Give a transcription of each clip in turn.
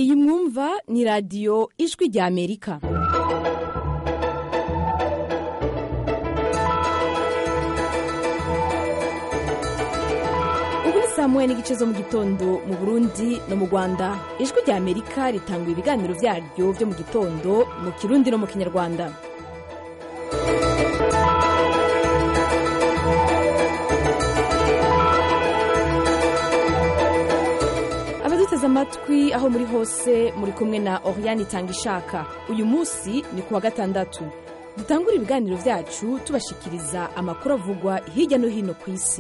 iyi mwumva ni radiyo ijwi rya amerika ubu ni saa moya n'igice zo mu gitondo mu burundi no mu rwanda ijwi rya amerika ritanga ibiganiro byaryo byo mu gitondo mu kirundi no mu kinyarwanda abaduteze amatwi aho muri hose muri kumwe na oriane itanga ishaka uyu munsi ni ku wa gatandatu dutangura ibiganiro byacu tubashikiriza amakuru avugwa hirya no hino ku isi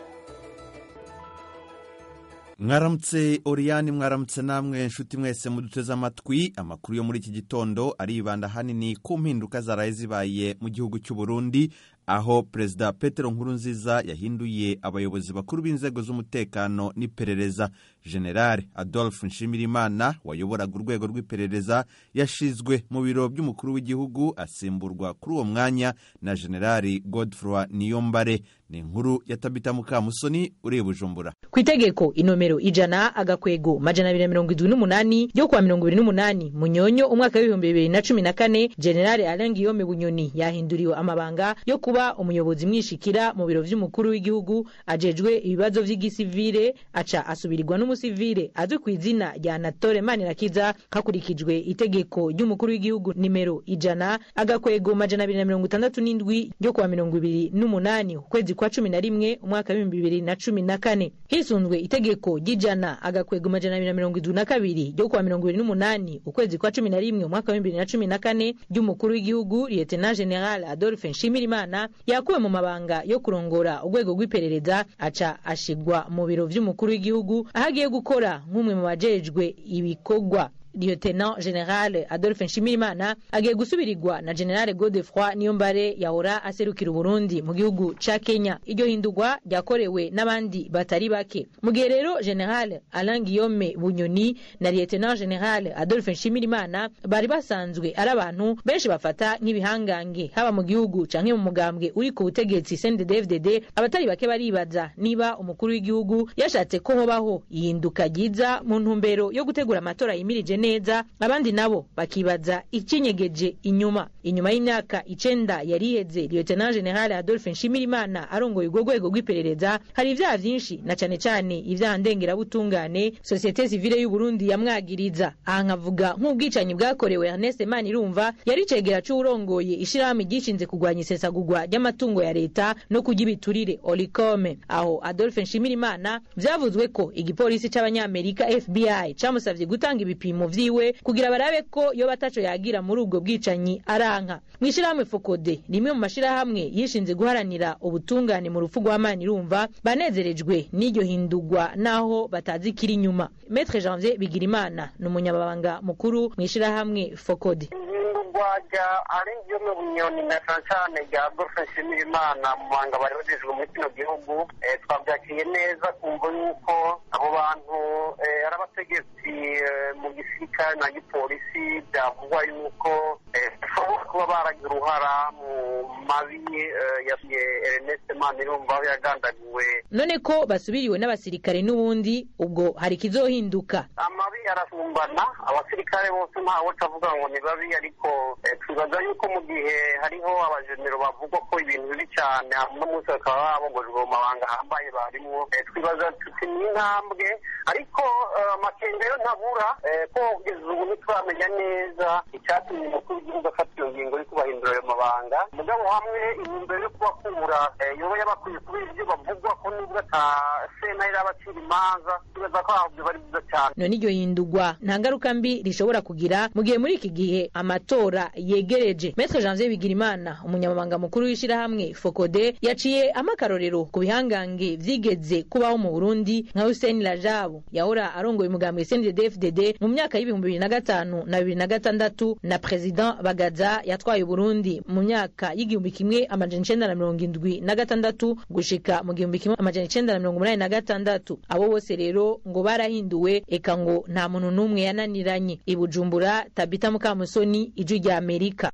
mwaramutse oriyani mwaramutse namwe nshuti mwese muduteze amatwi amakuru yo muri iki gitondo aribanda ahanini ku mpinduka zaraye zibaye mu gihugu cy'u Burundi aho perezida petero nkurunziza yahinduye abayobozi bakuru b'inzego z'umutekano n'iperereza generale adolphe nshimirimana wayoboraga urwego rw'iperereza yashizwe mu biro by'umukuru w'igihugu asimburwa kuri uwo mwanya na generale godfroy niyombare ni inkuru ya tabita mukamusoni uri bujumbura ku itegeko inomero ijana agakwego majana abiri na mirongo indwi n'umunani ryo kuwa mirongo ibiri n'umunani munyonyo umwaka w'ibihumbi bibiri na cumi na kane generale alain guillaume bunyoni yahinduriwe amabanga yo kuba umuyobozi mwishikira mu biro vy'umukuru w'igihugu ajejwe ibibazo vy'igisivire aca asubirirwa n'umusivire azwi ku izina rya anatole manirakiza hakurikijwe itegeko ry'umukuru w'igihugu nimero ijana agakwego majana abiri na mirongo itandatu n'indwi ryo kuwa mirongo ibiri n'umunani ukwezi kwa cumi na rimwe umwaka w'ibihumbi bibiri na cumi na kane hisunzwe itegeko ry'ijana agakwego majana abiri na mirongo indwi na kabiri ryo kuwa mirongo ibiri n'umunani ukwezi kwa cumi na rimwe umwaka w'ibihumbi bibiri na cumi na kane ry'umukuru w'igihugu lieutenant general adolphe nshimirimana yakuwe mu mabanga yo kurongora urwego rw'iperereza aca ashigwa mu biro vy'umukuru w'igihugu aho agiye gukora nk'umwe mu bajejwe ibikorwa lieutenant general adolphe nshimirimana agiye gusubirirwa na general godefroy niyombare yahora aserukira uburundi mu gihugu ca kenya iryo hindurwa ryakorewe n'abandi batari bake mu gihe rero general alain guillaume bunyoni na lieutenant general adolphe nshimirimana bari basanzwe ari abantu benshi bafata nk'ibihangange haba mu gihugu canke mu mugambwe uri ku butegetsi cnddfdd abatari bake baribaza niba umukuru w'igihugu yashatse ko hobaho ihinduka ryiza mu ntumbero yo gutegura amatora yimirije neza abandi nabo bakibaza ikinyegeje inyuma inyuma y'imyaka icenda yari iheze lieutenant general adolphe nshimirimana arongoye urwo rwego rw'iperereza hari ivyaha vyinshi na cane cane ivyaha ndengerabutungane sosiyete sivile y'uburundi yamwagiriza aha nkavuga nk'ubwicanyi bwakorewe ernest manirumva yari cegera c'uwurongoye ishirahamwe ryishinze kurwanya isesagurwa ry'amatungo ya leta no kurya ibiturire olicome aho adolphe nshimirimana vyavuzwe ko igipolisi c'abanyamerika fbi camusavye gutanga ibipimo vyiwe kugira barabe ko yoba ataco yagira muri ubwo bwicanyi aranka mw'ishirahamwe fokode rimwe mu mashirahamwe yishinze guharanira ubutungane mu rupfu rwa manirumva banezerejwe n'iryo hindurwa naho batazi kiri inyuma metre janvier bigirimana ni umunyamabanga mukuru mw'ishirahamwe fokode ihindurwa rya arengiyome bunyoni na cane cane rya adolphe nshimirimana mu banga bari bajejwe muri kino gihugu twavyakiriye neza kumva yuko abo bantu ari abategetsi mu gisirikare na gipolisi byavugwa yuko bashobora kuba baragira uruhara mu mabi ya ernest manirumva aho yagandaguwe none ko basubiriwe n'abasirikare n'ubundi ubwo hari ikizohinduka amabi arasumbana abasirikare bose ntawe utavuga ngo ni babi ariko twibaza yuko mu gihe hariho abajenero bavugwa ko ibintu bibi cyane uno munsi bakaba babogojwe mu mabanga ahambaye barimwo twibaza tuti ni intambwe ariko amakenga yo ntabura ko kugeza ubu ntituramenya neza icyatumye umukuru w'igihugu afata iyo ngingo yo kubahindura ayo mabanga mugabo hamwe intumbero yo kubakura yoba yabakwiye kubera ibyo bavugwa ko nubwo ata sena irabacira imanza twibaza ko aho bari byiza cyane none iryo hindurwa nta ngaruka mbi rishobora kugira mu gihe muri iki gihe amatora yegereje metre janvier bigirimana umunyamabanga mukuru w'ishirahamwe fokode yaciye amakarorero ku bihangange vyigeze kubaho mu burundi nka hussein rajabu yahora arongoye umugambwe cnddfdd mu myaka y'ibihumbi bibiri na gatanu na bibiri na gatandatu na president bagaza yatwaye uburundi mu myaka y'igihumbi kimwe amajana icenda na mirongo indwi na gatandatu gushika mu gihumbi kimwe amajana icenda na mirongo umunani na gatandatu abo bose rero ngo barahinduwe eka ngo nta muntu n'umwe yananiranye i bujumbura tabita mukamusoni ijwi rya amerika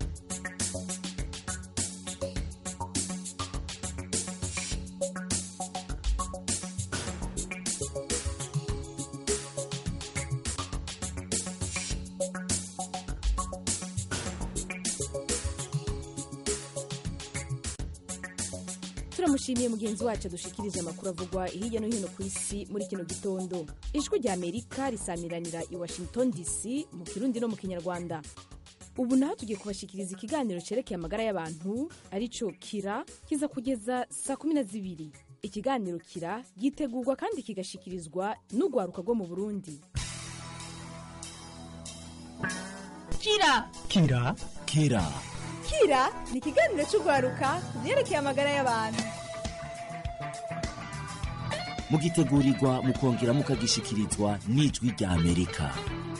turamushimiye mugenzi wacu adushikirije amakuru avugwa hirya no hino ku isi muri kino gitondo ijwi rya amerika risamiranira i washington dc mu kirundi no mu kinyarwanda ubu naho tugiye kubashikiriza ikiganiro cerekeye amagara y'abantu arico kira kiza kugeza saa kumi na zibiri ikiganiro kira gitegurwa kandi kigashikirizwa n'urwaruka rwo mu burundi kira kira kira kira ni ikiganiro cy'urwaruka ku byerekeye amagara y'abantu mugitegurirwa mukongera mukagishikirizwa n'ijwi rya amerika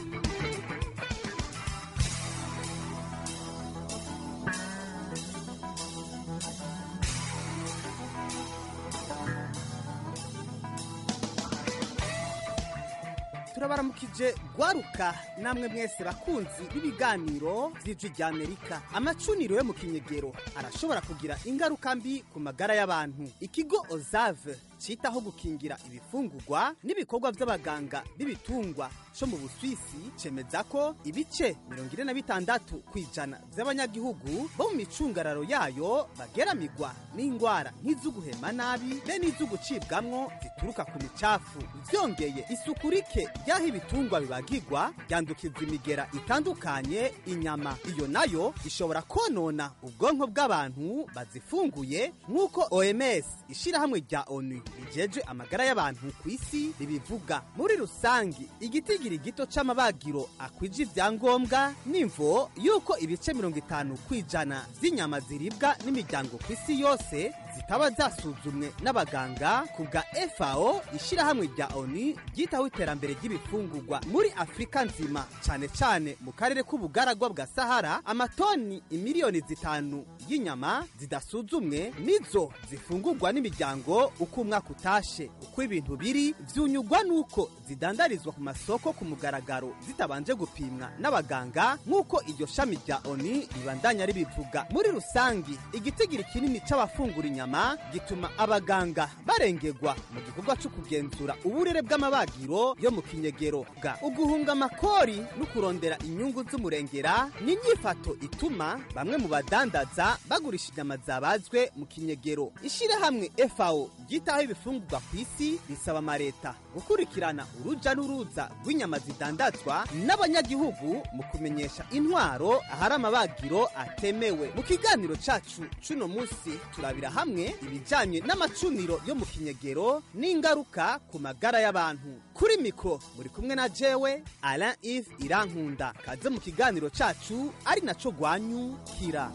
turabaramukije gwaruka namwe mwese bakunzi b'ibiganiro vy'ijwi rya amerika amacuniro yo mu kinyegero arashobora kugira ingaruka mbi ku magara y'abantu ikigo ozave citaho gukingira ibifungurwa n'ibikorwa vy'abaganga b'ibitungwa co mu buswisi cemeza ko ibice mirongo ine na bitandatu kw'ijana vy'abanyagihugu bo mu micungararo yayo bageramigwa n'ingwara nk'iz'uguhema nabi be n'iz'ugucibwamwo zituruka ku micafu vyongeye isuku rike ry'aho ibitungwa bibagirwa ryandukiza imigera itandukanye inyama iyo nayo ishobora konona ubwonko bw'abantu bazifunguye nk'uko oms ishirahamwe rya onu rijeje amagara y'abantu ku isi ribivuga muri rusangi igitigiri gito c'amabagiro akwije ivyangombwa n'imvo yuko ibice mirongo itanu kw'ijana z'inyama ziribwa n'imiryango ku isi yose zitaba zasuzumwe n'abaganga ku bwa fao ishirahamwe rya onu ryitaho iterambere ry'ibifungurwa muri afurika nzima cane cane mu karere k'ubugaragwa bwa sahara amatoni imiliyoni zitanu y'inyama zidasuzumwe nizo zifungurwa n'imiryango uko umwaka utashe uko ibintu biri vyunyugwa n'uko zidandarizwa ku masoko ku mugaragaro zitabanje gupimwa n'abaganga nk'uko iryo shami rya oni ribandanya ribivuga muri rusangi igitigiri kinini c'abafungura inyama gituma abaganga barengerwa mu gikorwa co kugenzura uburere bw'amabagiro yo mu kinyegero bwa uguhunga amakori no kurondera inyungu z'umurengera ni inyifato ituma bamwe mu badandaza bagurisha inyama zabazwe mu kinyegero ishirahamwe fao ryitaho ibifungurwa ku isi risaba amareta gukurikirana uruja n'uruza rw'inyama zidandazwa n'abanyagihugu mu kumenyesha intwaro ahari amabagiro atemewe mu kiganiro cacu c'uno musi turabira hamwe ibijanye n'amacuniro yo mu kinyegero n'ingaruka ku magara y'abantu kuri mikro muri kumwe na jewe alain ive irankunda kaze mu kiganiro cacu ari naco gwanyu kira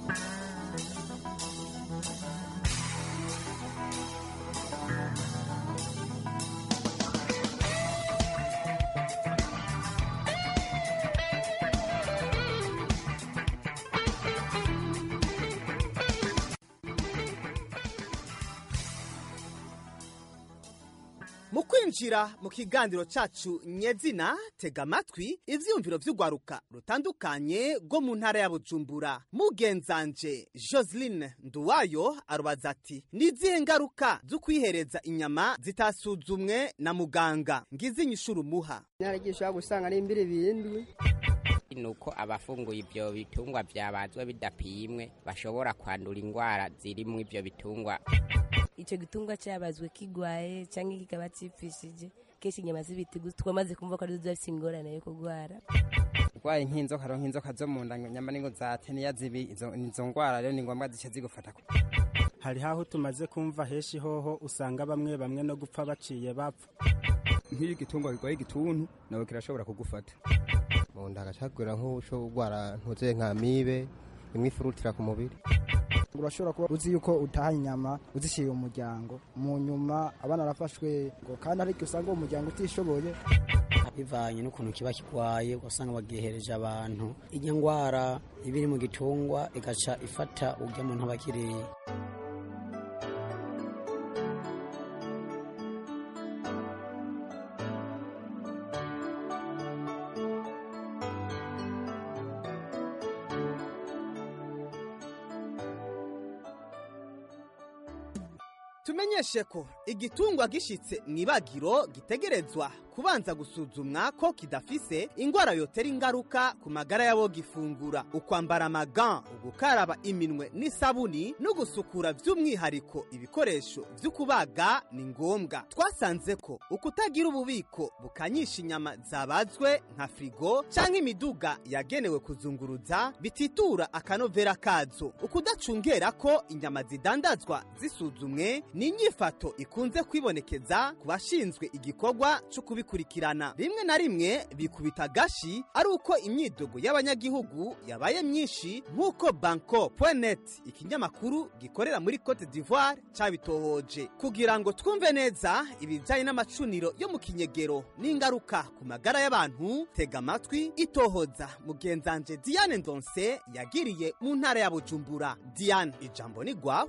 mu kwinjira mu kiganiro cacu nyezina tega amatwi ivyiyumviro vy'urwaruka rutandukanye rwo mu ntara ya bujumbura mugenzanje joseline nduwayo arubaza ati ni izihe ngaruka zo kwihereza inyama zitasuzumwe na muganga ngize inyishuro umuha nyaragisha gusanga ari imbiri bindwi nuko abafunguye ibyo bitungwa byabazwe bidapimwe bashobora kwandura indwara ziri mu ibyo bitungwa icyo gitungwa cyabazwe kigwaye cyangwa kikaba cyipfishije kenshi inyama z'ibitigu twamaze kumva ko arizo zifite ingorane yo kurwara urwaye nk'inzoka rero nk'inzoka zo mu nda nyama n'ingo za teniya zibi izo izo ndwara rero ni ngombwa zice zigufata hari haho tumaze kumva henshi hoho usanga bamwe bamwe no gupfa baciye bapfa nk'iyo igitungwa kirwaye igituntu nawe kirashobora kugufata mu nda hagacagura nk'uco urwara ntuze nka mibe imwe ifurutira ku mubiri urashobora kuba uzi yuko utaha inyama uzishyiriye umuryango mu nyuma abana barafashwe ngo kandi ariko usanga uwo muryango utishoboye bivanye n'ukuntu kiba kirwaye ugasanga bagihereje abantu iryo ndwara iba iri mu gitungwa igaca ifata urya muntu aba akiriye tumenyeshe ko igitungwa gishitse mu ibagiro gitegerezwa kubanza gusuzumwa ko kidafise ingwara yotera ingaruka ku magara y'abo gifungura ukwambara amagan ugukaraba iminwe n'isabuni no gusukura by'umwihariko ibikoresho byo kubaga ni ngombwa twasanze ko ukutagira ububiko bukanyisha inyama zabazwe nka frigo cyangwa imiduga yagenewe kuzunguruza bititura akanovera kazo ukudacungera ko inyama zidandazwa zisuzumwe ni inyifato ikunze kwibonekeza ku bashinzwe igikorwa cyo kubikurikirana rimwe na rimwe bikubita agashi ari uko imyidogo y'abanyagihugu yabaye myinshi nk'uko banko net ikinyamakuru gikorera muri cote d'ivoire cyabitohoje kugira ngo twumve neza ibijyanye n'amacuniro yo mu kinyegero n'ingaruka ku magara y'abantu tega amatwi itohoza mugenzanje diane ndonse yagiriye mu ntara ya bujumbura diane ijambo ni gwawe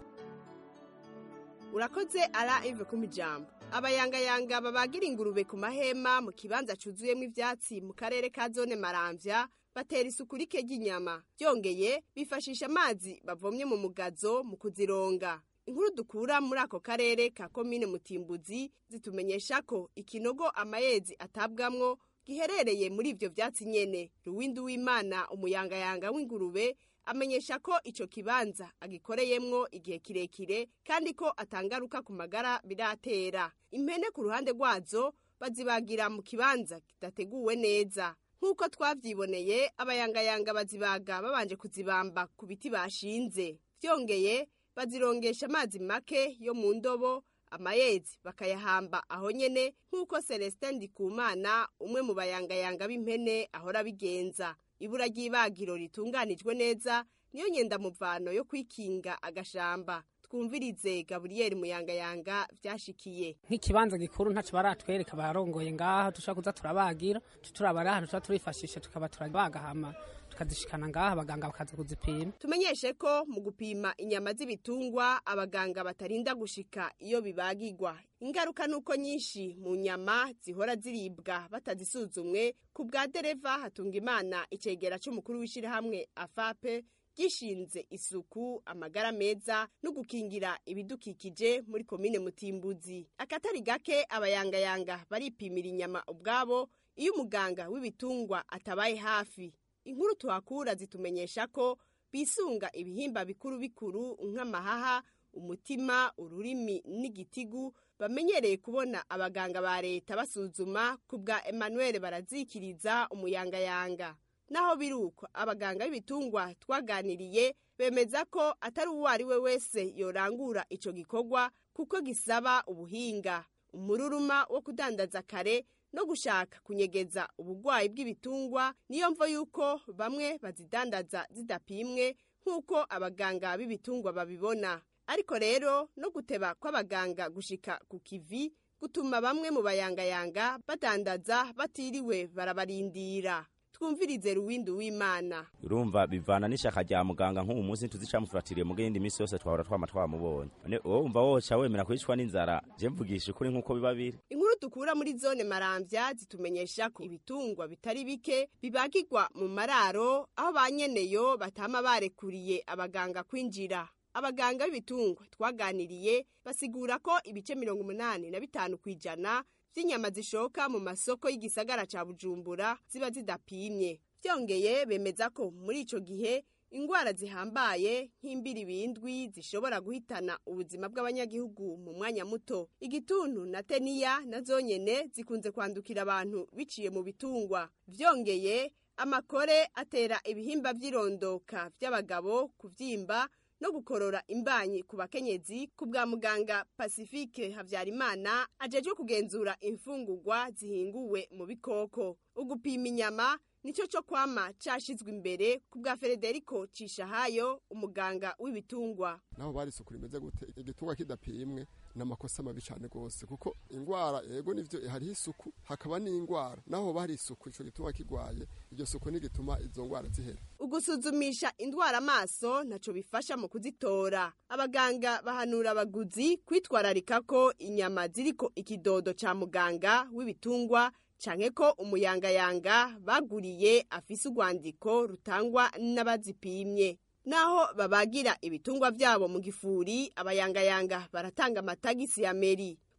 urakoze ara ive ku mijambo abayangayanga babagira ingurube ku mahema mu kibanza cuzuyemo ivyatsi mu karere ka zone maramvya batera isuku rike ry'inyama byongeye bifashisha amazi bavomye mu mugazo mu kuzironga inkuru dukura muri ako karere ka komine mutimbuzi zitumenyesha ko ikinogo amayezi atabwamwo giherereye muri ivyo vyatsi nyene ruwindi w'imana umuyangayanga w'ingurube amenyesha ko ico kibanza agikoreyemwo igihe kirekire kandi ko atangaruka ku magara biratera impene ku ruhande rwazo bazibagira mu kibanza kidateguwe neza nk'uko twavyiboneye abayangayanga bazibaga babanje kuzibamba ku biti bashinze vyongeye bazirongesha amazi make yo mu ndobo amayezi bakayahamba aho nyene nk'uko celestin ndikumana umwe mu bayangayanga b'impene ahora bigenza ibura ry'ibagiro ritunganijwe neza niyo nyendamuvano yo kwikinga agashamba twumvirize gaburiyeri muyangayanga vyashikiye nk'ikibanza gikuru ntaco baratwereka barongoye ngaha dushobora kuza turabagira turabara ahantu tuba turifashisha tukaba turabaga hama tukazishikana ngaha abaganga bakaza kuzipima tumenyeshe ko mu gupima inyama z'ibitungwa abaganga batarinda gushika iyo bibagirwa ingaruka nuko nyinshi mu nyama zihora ziribwa batazisuzumwe ku bwa dereva hatunga imana icegera c'umukuru w'ishirahamwe afape gishinze isuku amagara meza no gukingira ibidukikije muri komine mutimbuzi akatari gake abayangayanga baripimira inyama ubwabo iyo umuganga w'ibitungwa atabaye hafi inkuru tuhakura zitumenyesha ko bisunga ibihimba bikuru bikuru nk'amahaha umutima ururimi n'igitigu bamenyereye kubona abaganga ba leta basuzuma ku bwa emmanuel barazikiriza umuyangayanga naho biri uko abaganga b'ibitungwa twaganiriye bemeza ko atari uwo ari we wese yorangura ico gikorwa kuko gisaba ubuhinga umururuma wo kudandaza kare no gushaka kunyegeza ubugwayi bw'ibitungwa niyo mvo yuko bamwe bazidandaza zidapimwe nk'uko abaganga b'ibitungwa babibona ariko rero no guteba kw'abaganga gushika ku kivi gutuma bamwe mu bayangayanga badandaza batiriwe barabarindira twumvirize ruwindi w'imana urumva bivana n'ishaka rya muganga nk'ubu munsi tuzicamufuratiriye mu yindi minsi yose twahora twama twamubonye none wowe umva woca wemera kwicwa n'inzara je mvugisha ukuri nk'uko biba biri inkuru dukura muri zone maramvya zitumenyesha ko ibitungwa bitari bike bibagirwa mu mararo aho ba nyeneyo batama barekuriye abaganga kwinjira abaganga b'ibitungwa twaganiriye basigura ko ibice mirongo umunani na bitanu ku ijana vy'inyama zishoka mu masoko y'igisagara ca bujumbura ziba zidapimye vyongeye bemeza ko muri ico gihe ingwara zihambaye nk'imbiribindwi zishobora guhitana ubuzima bw'abanyagihugu mu mwanya muto igituntu na teniya na zonyene zikunze kwandukira abantu biciye mu bitungwa vyongeye amakore atera ibihimba vy'irondoka vy'abagabo kuvyimba no gukorora imbanyi ku bakenyezi ku bwa muganga pacifique habyarimana ajejwe kugenzura imfungurwa zihinguwe mu bikoko ugupima inyama nicyo cyo kwama cashizwe imbere ku bwa frederico cishahayo umuganga w'ibitungwa naho bari isuku rimeze gute igitungwa kidapimwe ni amakosa mabi cyane rwose kuko indwara yego nivyo hariho isuku hakaba n'indwara naho bari isuku ico gitungwa kigwaye iryo suku nigituma izo ndwara zihera ugusuzumisha indwara amaso ntaco bifasha mu kuzitora abaganga bahanura abaguzi kwitwararika ko inyama ziriko ikidodo ca muganga w'ibitungwa canke ko umuyangayanga baguriye afise urwandiko rutangwa n'abazipimye naho babagira ibitungwa vyabo mu gifuri abayangayanga baratanga amatagisi ya meri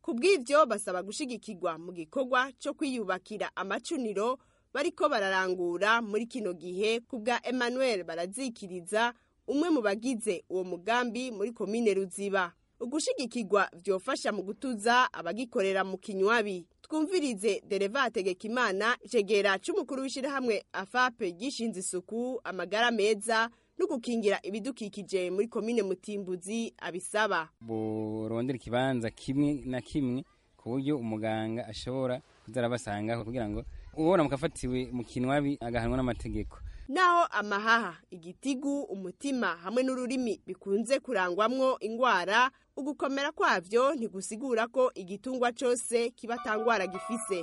ku bw'ivyo basaba gushigikirwa mu gikorwa co kwiyubakira amacuniro bariko bararangura muri kino gihe ku bwa emmanuel barazikiriza umwe mu bagize uwo mugambi muri komine ruziba ugushigikirwa vyofasha mu gutuza abagikorera mu kinywabi twumvirize dereva hategekimana icegera c'umukuru w'ishirahamwe afape gishinze isuku amagara meza no gukingira ibidukikije muri komine mutimbuzi abisaba burondera ikibanza kimwe na kimwe ku buryo umuganga ashobora kuza arabasangaho kugira ngo ubona mukafatiwe mu kinwabi agahanwa n'amategeko naho amahaha igitigu umutima hamwe n'ururimi bikunze kurangwamwo ingwara ugukomera kwavyo ntigusigura ko igitungwa cose kiba atangwara gifise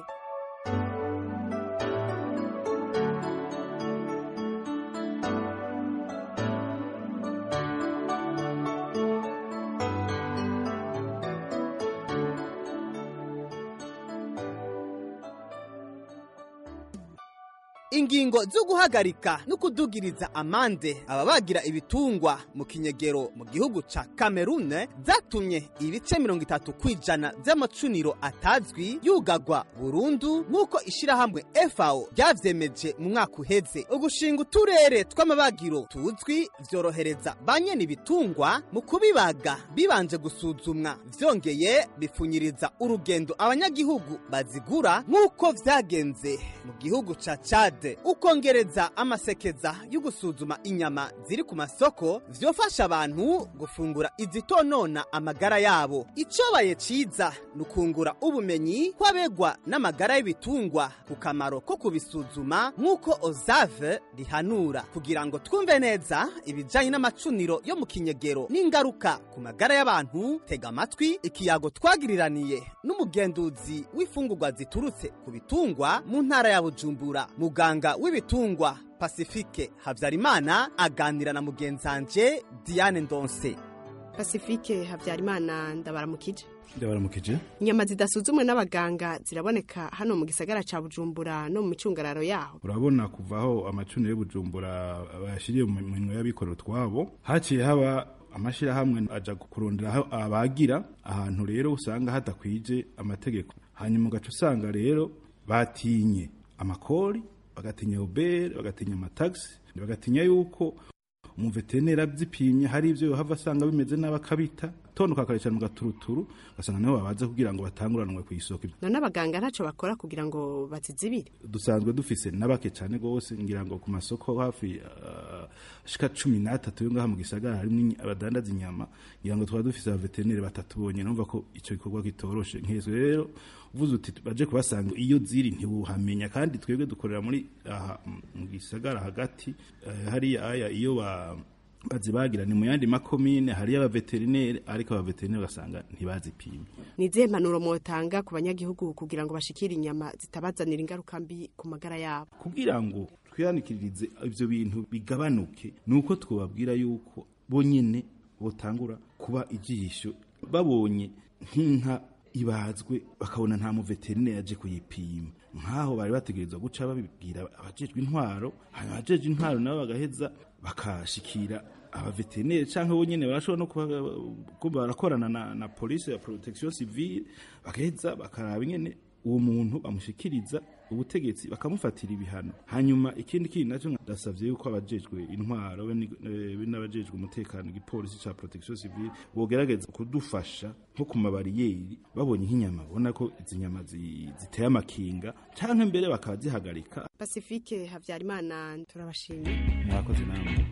ingingo zo guhagarika no kudugiriza amande ababagira ibitungwa mu kinyegero mu gihugu ca kamerune zatumye ibice mirongo itatu kw'ijana vy'amacuniro atazwi yugagwa burundu nk'uko ishirahamwe fao ryavyemeje mu mwaka uheze ugushinga uturere tw'amabagiro tuzwi vyorohereza ba nyene ibitungwa mu kubibaga bibanje gusuzumwa vyongeye bipfunyiriza urugendo abanyagihugu bazigura nk'uko vyagenze mu gihugu ca cade ukongereza amasekeza yo gusuzuma inyama ziri ku masoko vyofasha abantu gufungura izitonona amagara yabo icobaye ciza ni ukungura ubumenyi kw'abegwa n'amagara y'ibitungwa ku kamaro ko kubisuzuma nk'uko ozave rihanura kugira ngo twumve neza ibijanye n'amacuniro yo mu kinyegero n'ingaruka ku magara y'abantu tega amatwi ikiyago twagiriraniye n'umugenduzi w'imfungurwa ziturutse ku bitungwa mu ntara ya bujumbura muganga w'ibitungwa pasifike habyarimana aganira na mugenzanje diane ndonse pasifike habyarimana ndabaramukije ndabaramukije inyama zidasuzumwe n'abaganga ziraboneka hano mu gisagara ca bujumbura no mu micungararo yaho urabona kuva aho amacuniro y'ubujumbura bayashyiriye mu minwe y'abikorera utwabo haciye haba amashyirahamwe aja kurondera aho abagira ahantu rero usanga hadakwije amategeko hanyuma ugaca usanga rero batinye amakori bagatinya ubere bagatinya amatagisi bagatinya yuko umuveterineri abyipimye hari ibyo yohava asanga bimeze nabi akabita tonduka akarecyana mu gaturuturu ugasanga niho babaze kugira ngo batanguranwe ku isoko none abaganga ntaco bakora kugira ngo bazizibire dusanzwe dufise n'abake cyane rwose ngira ngo ku masoko hafi uh, shika cumi n'atatu yo ngaha mu gisagara harimo abadandaza inyama ngira ngo twaba dufise abaveterineri batatu bonyine numva ko ico gikorwa kitoroshe nk'ezo rero uvuze uti baje kubasanga iyo ziri ntibuhamenya kandi twebwe dukorera muri aha mu gisagara hagati uh, hariya aya iyo ba bazibagira ni mu yandi makomine hariyo abaveterineri ariko abaveterineri ugasanga ntibazipimye ni izihe mpanuro mwotanga ku banyagihugu kugira ngo bashikire inyama zitabazanira ingaruka mbi ku magara yabo kugira ngo twihanikirize ivyo bintu bigabanuke ni uko twababwira yuko bonyene botangura kuba ijisho babonye nk'inka ibazwe bakabona nta muveterineri aje kuyipima nk'aho bari bategerezwa guca babibwira abajejwe intwaro hanyuma abajejwe intwaro nabo bagaheza bakashikira abaveterineri cyangwa bo nyine barashobora no kuba barakorana na, na polisi ya protection civile bagaheza bakaraba nyene uwo muntu bamushikiriza ubutegetsi bakamufatira ibihano hanyuma ikindi kintu nacyo ndasavye yuko abajejwe intwaro be n'abajejwe umutekano igipolisi ca protection civile bogerageza kudufasha nko ku mabariyeri babonye nk'inyama babona ko izi nyama ziteye amakinga canke mbere bakazihagarika pasifike habyarimana turabashimiye mwakoze namwe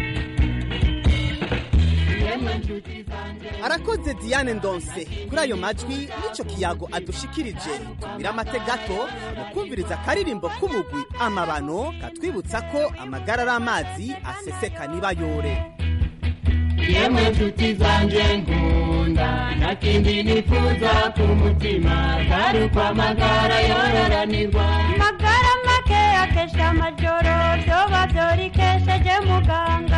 arakoze diane ndonse kuri ayo majwi n'ico kiyago adushikirije tumira amate gato mu kumviriza akaririmbo k'umugwi amabano katwibutsa ko amagara ari amazi aseseka nibayore yemwe nshuti zanje nkunda nta kindi nifuza ku mutima atari uko amagara yororanirwa magara make akesha amajoro vyoba vyorikesheje muganga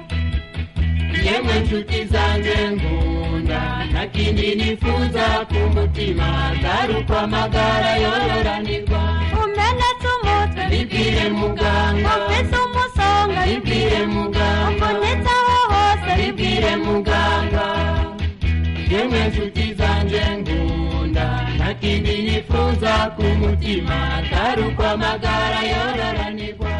yemwe nshuti zanjye nkunda nta kindi nifuza ku mutima atari uko amagara yororanirwa umenetse umutwe bibwire muganga ufise umusonga bibwire muganga umbonetse aho hose bibwire muganga yemwe nshuti zanjye nkunda ku mutima atari uko amagara yororanirwa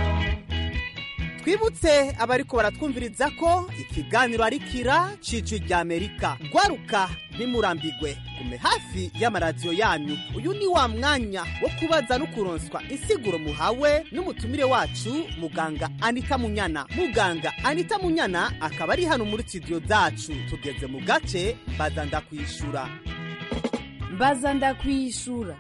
twibutse abariko baratwumviriza ko ikiganiro ari kira cici rya amerika gwaruka ntimurambigwe gume hafi y'amaradiyo yanyu uyu ni wa mwanya wo kubaza no kuronswa insiguro muhawe n'umutumire wacu muganga anita munyana muganga anita munyana akaba ari hano muri studio zacu tugeze mu gace baza ndakwishura mbaza ndakwishura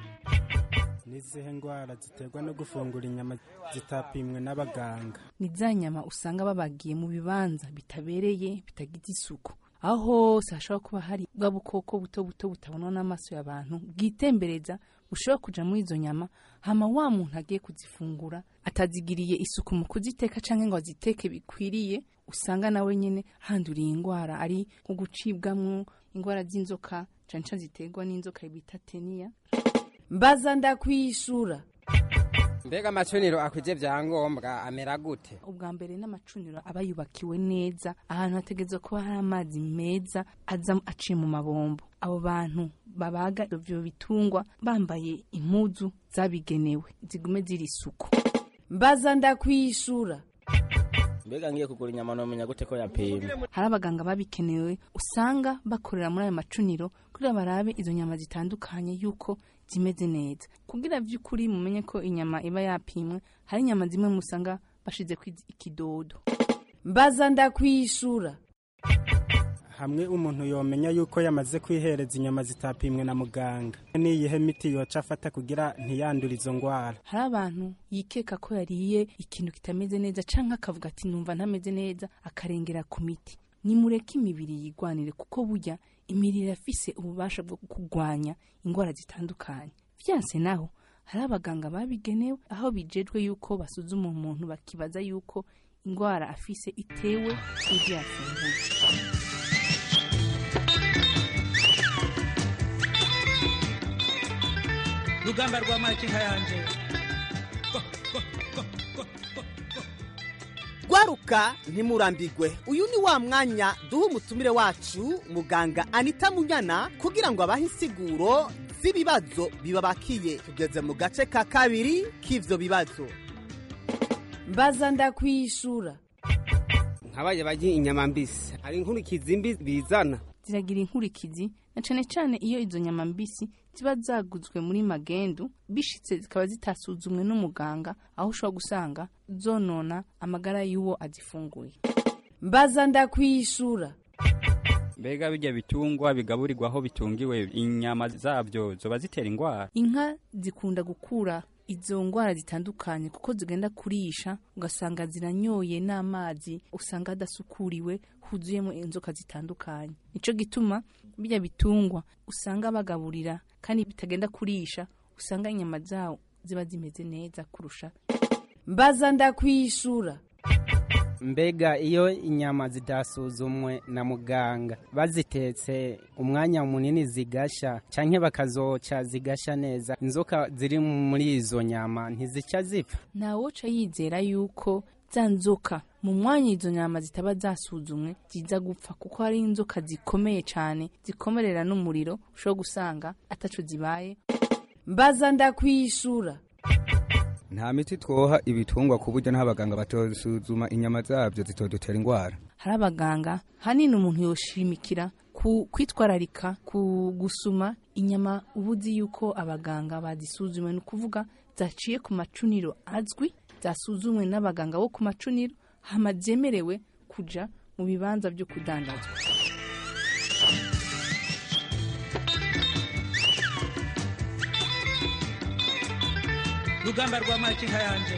n'izihe ndwara ziterwa no gufungura inyama zitapimwe n'abaganga ni za nyama usanga babagiye mu bibanza bitabereye bitagize isuku aho hose hashobora kuba hari bwa bukoko buto buto butabonwa n'amaso y'abantu bwitembereza bushobora kuja muri izo nyama hama wa muntu agiye kuzifungura atazigiriye isuku mu kuziteka canke ngo aziteke bikwiriye usanga nawe nyene handuriye ingwara ari nko gucibwamwo ingwara z'inzoka cane cane ziterwa n'inzoka bita teniya mbaza ndakwishura mbega amacuniro akwije vyangombwa amera gute ubwa mbere n'amacuniro aba yubakiwe neza ahantu hategerezwa kuba hari amazi meza aza aciye mu mabombo abo bantu babaga ivyo bitungwa bambaye impuzu zabigenewe zigume ziri isuku mbaza ndakwishura mbega ngiye kugura inyama nomenya gute ko yapimwe hari abaganga babikenewe usanga bakorera muri ayo macuniro kugira barabe izo nyama zitandukanye yuko zimeze neza kugira vy'ukuri mumenye ko inyama iba yapimwe hari inyama zimwe musanga bashize ku ikidodo mbaza ndakwishura hamwe umuntu yomenya yuko yamaze kwihereza inyama zitapimwe na muganga niyihe miti yoca afata kugira ntiyandure izo ndwara hari abantu yikeka ko yariye ikintu kitameze neza canke akavuga ati numva ntameze neza akarengera ku miti nimureke imibiri yigwanire kuko burya imibiri irafise ububasha bwo kurwanya indwara zitandukanye vyanse naho hari abaganga babigenewe aho bijejwe yuko basuzuma umuntu bakibaza yuko indwara afise itewe n'ivyo yafunguye rugamba rwa makinka yanje gwaruka ntimurambigwe uyu ni wa mwanya duha umutumire wacu muganga anita munyana kugira ngo abahe insiguro z'ibibazo bibabakiye tugeze mu gace ka kabiri k'ivyo bibazo mbaza ndakwishura nkabaye barya inyama mbisi hari inkurikizi mbi bizana ziragira inkurikizi na cane cane iyo izo nyama mbisi ziba zaguzwe muri magendu bishitse zikaba zitasuzumwe n'umuganga aho ushobora gusanga zonona amagara y'uwo azifunguye mbaza ndakwishura mbega bijya bitungwa bigaburirwa aho bitungiwe inyama zabyo zoba zitera indwara inka zikunda gukura izo ndwara zitandukanye kuko zigenda kurisha ugasanga ziranyoye n'amazi usanga hadasukuriwe huzuyemo inzoka zitandukanye nico gituma bijya bitungwa usanga bagaburira kandi bitagenda kurisha usanga inyama zawo ziba zimeze neza kurusha mbaza ndakwishura mbega iyo inyama zitasuzumwe na muganga bazitetse umwanya munini zigasha canke bakazoca zigasha neza inzoka ziri muri izo nyama ntizica zipfa ntawoca yizera yuko za nzoka mu mwanya izo nyama zitaba zasuzumwe ziza gupfa kuko hari inzoka zikomeye cyane zikomerera n'umuriro ushobora gusanga ataco zibaye mbaza ndakwishura nta miti twoha ibitungwa ku buryo n'abaganga batosuzuma inyama zabyo zitodutera indwara hari abaganga hanini umuntu yoshimikira ku kwitwararika ku gusuma inyama uba uzi yuko abaganga bazisuzumwe ni ukuvuga zaciye ku macuniro azwi zasuzumwe n'abaganga bo ku macuniro hama zemerewe kuja mu bibanza byo kudandazwa rugamba rwa makinka yanje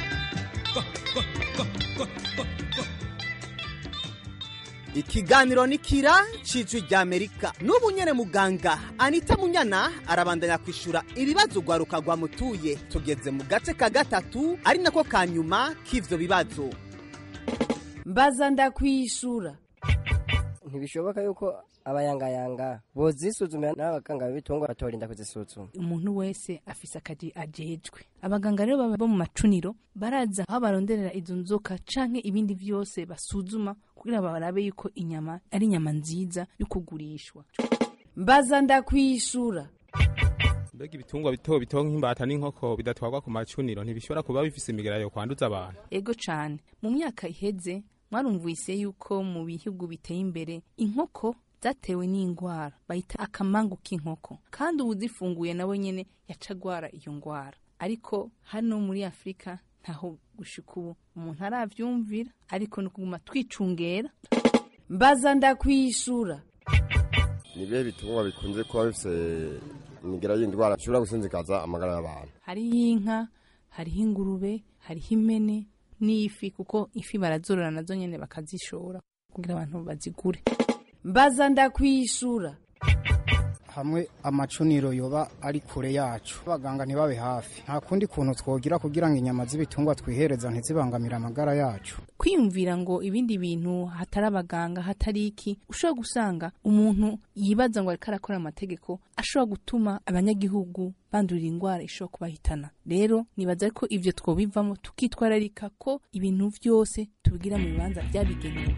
ikiganiro ni kira cijwi rya amerika n'ubu nyene muganga anita munyana arabandanya kwishura ibibazo rwaruka rwamutuye tugeze mu gace ka gatatu ari nako ka nyuma k'ivyo bibazo mbaza ndakwishura ntibishoboka yuko abayangayanga bozisuzumira n'abaganga b'ibitungwa batorinda kuzisuzuma umuntu wese afise akazi ajejwe abaganga rero baba bo mu macuniro baraza aho baronderera izo nzoka canke ibindi vyose basuzuma kugira barabe yuko inyama ari inyama nziza yo kugurishwa mbaza ndakwishura mbega ibitungwa bito bito nk'imbata n'inkoko bidatwarwa ku macuniro ntibishobora kuba bifise imigera yo kwanduza abantu ego cane mu myaka iheze mwarumvise yuko mu bihugu biteye imbere inkoko zatewe n'indwara bayita akamangu k'inkoko kandi ubu zifunguye nawe nyene yaca agwara iyo ndwara ariko hano muri afurika ntaho gushika ubu umuntu aravyumvira ariko ni ukuguma twicungera mbaza ndakwishura ni ibihe bitungwa bikunze kuba bifise imigera y'indwara ishobora gusinzikaza amagara y'abantu hariho inka hariho ingurube hariho impene n'ifi kuko ifi barazorora nazo nyene bakazishora kugira abantu bazigure mbaza ndakwishura hamwe amacuniro yoba ari kure yacu abaganga ntibabe hafi nta kundi kuntu twogira kugira ngo inyama z'ibitungwa twihereza ntizibangamire amagara yacu kwiyumvira ngo ibindi bintu hatari abaganga hatari iki ushobora gusanga umuntu yibaza ngo ariko arakora amategeko ashobora gutuma abanyagihugu bandurira indwara ishobora kubahitana rero nibaza ko ivyo twobivamo tukitwararika ko ibintu vyose tubigira mu bibanza vyabigenewe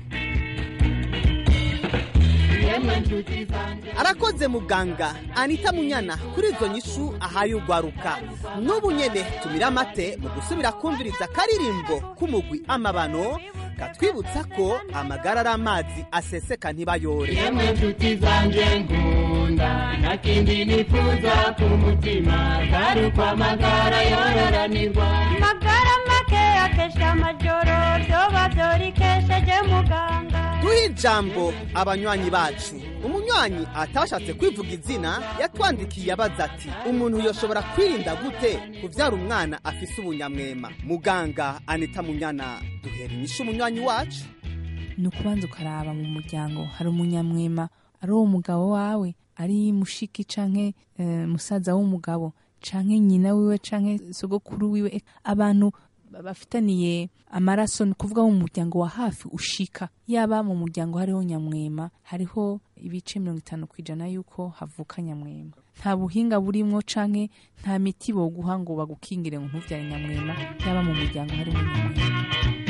arakoze muganga anita munyana kuri izo nyishu ahaye ugwaruka n'ubu nyene tumira amate mu gusubira kumviriza akaririmbo k'umugwi amabano katwibutsa ko amagara ari amazi aseseka ntibayore yemwe nshuti zanje nkunda nta kindi nifuza ku mutima atari uko amagara yororanirwa magara make akesha amajoro vyoba vyorikesheje muganga duhe ijambo abanywanyi bacu umunywanyi atashatse kwivuga izina yatwandikiye abaza ati umuntu yoshobora kwirinda gute kuvyara umwana afise ubunyamwema muganga anita munyana duhera inyishu umunywanyi wacu ni ukubanza ukaraba mu muryango hari umunyamwema ari uwo mugabo wawe ari mushiki canke eh, musaza w'umugabo canke nyina wiwe canke sogokuru wiwe abantu bafitaniye amaraso ni ukuvuga mu muryango wa hafi ushika yaba mu muryango hariho nyamwema hariho ibice mirongo itanu ku ijana y'uko havuka nyamwema nta buhinga burimwo canke nta miti boguha ngo bagukingire ngo ntuvyare nyamwema yaba mu muryango harimo nyamwema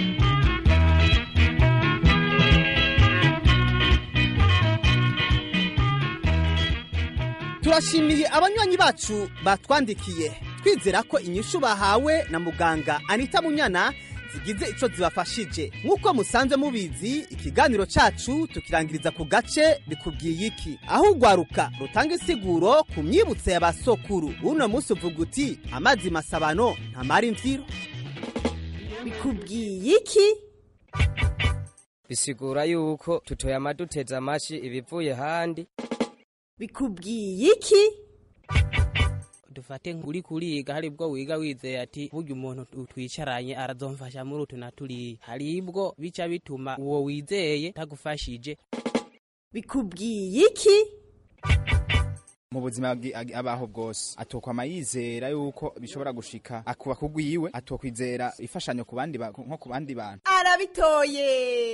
turashimiye abanywanyi bacu batwandikiye twizera ko inyishu bahawe na muganga anita munyana zigize ico zibafashije nk'uko musanzwe mubizi ikiganiro cacu tukirangiriza ku gace bikubwiye iki aho ugwaruka rutanga isiguro ku myibutso ya basokuru uno munsi uvuga uti amazi masabano ntamara imvyiro bikubwiye iki bisigura yuko tutoyama duteze amashi ibivuye handi bikubwiye iki dufate uri kuriga hari bwo wiga wizeye ati burya umuntu twicaranye arazomfasha muri utu na turiya hari bwo bica bituma uwo wizeye tagufashije bikubwiye iki mu buzima bwi- ag- abaho bwose atokwama yizera yuko bishobora gushika akuba kugwiwe atokwizera ifashanyo ku bandi ba- nko ku bandi bantu arabitoye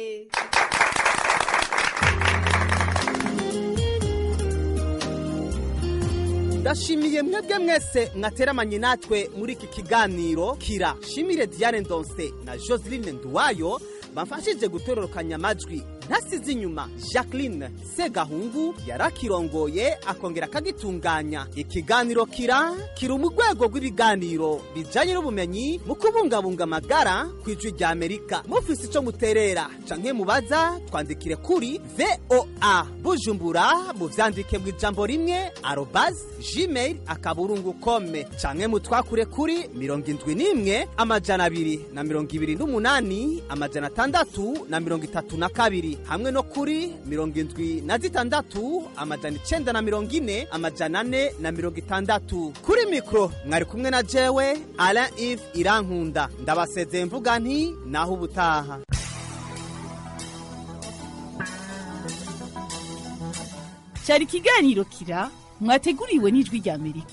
ndashimiye mwebwe mwese mwateramanye natwe muri iki kiganiro kira shimire diane ndonse na joseline nduwayo bamfashije gutororokanya amajwi ntasize inyuma jacqueline segahungu yarakirongoye akongera akagitunganya ikiganiro kira kiri mu rwego rw'ibiganiro bijyanye n'ubumenyi mu kubungabunga amagara ku ijwi rya amerika mufise icyo muterera canke mubaza twandikire kuri voa bujumbura muvyandike mu ijambo rimwe arobazi gmail akaburungu kome canke mutwakure kuri mirongo indwi n'imwe amajana abiri na mirongo ibiri n'umunani amajana atandatu na mirongo itatu na kabiri hamwe no kuri mirongo indwi na zitandatu amajana icenda na mirongo ine amajana ane na mirongo itandatu kuri mikoro mwari kumwe na jewe alain ive irankunda ndabasezeye mvuga nti naho ubutaha cyari ikiganiro kira mwateguriwe n'ijwi rya amerika